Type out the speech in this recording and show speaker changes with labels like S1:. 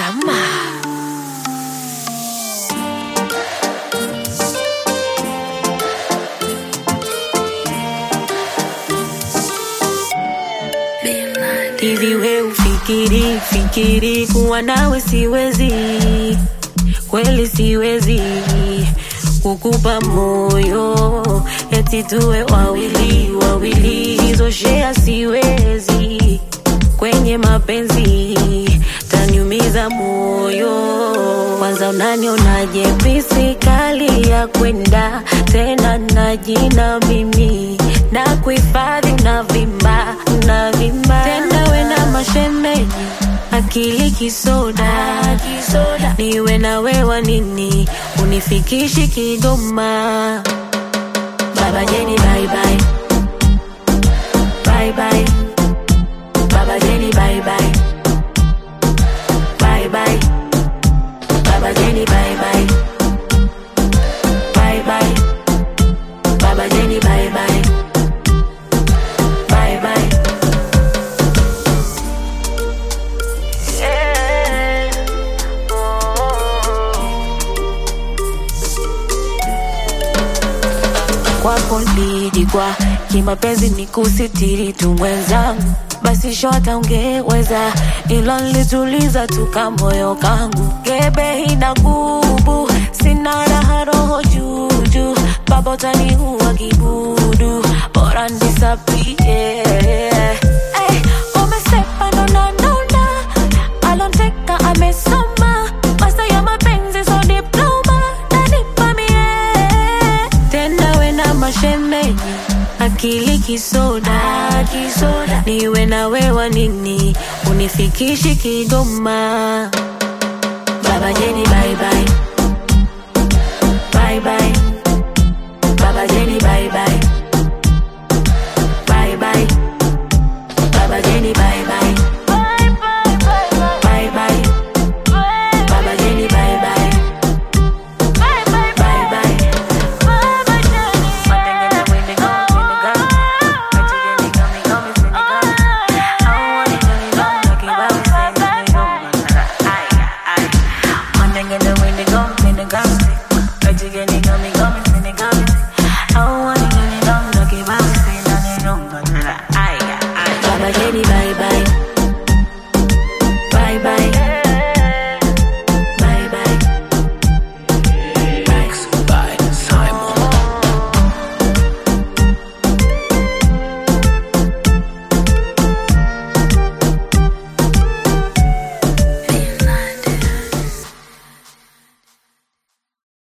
S1: Mama. Hivi we ufikiri fikiri kuwa nawe siwezi, kweli siwezi kukupa moyo eti tuwe wawili wawili, hizo shea siwezi kwenye mapenzi, taniumiza moyo. Kwanza unanionaje pisi kali ya kwenda tena na jina mimi na kuhifadhi na vimba na vimba tena we na mashemeji akili kisoda, kisoda. niwe na wewa nini unifikishi Kigoma Baba Jeni bye bye bye bye Baba Jeni bye bye bye bye Baba Jeni bye bye bye bye Baba Jeni bye bye bye bye yeah. kwako nilijikwa kimapenzi ni kusitiri tu mwenzangu basi shota ungeweza ilo nilituliza tuka moyo kangu gebe ina gubu sina raha roho juju baba utaniua kibudu bora nisapie hey, umesepa nona nona alonteka amesoma masa ya mapenzi so diploma nanipa mie tena we na mashemeji akili kisoda, kisoda. niwe na wewa nini unifikishi Kigoma Baba Jeni bye bye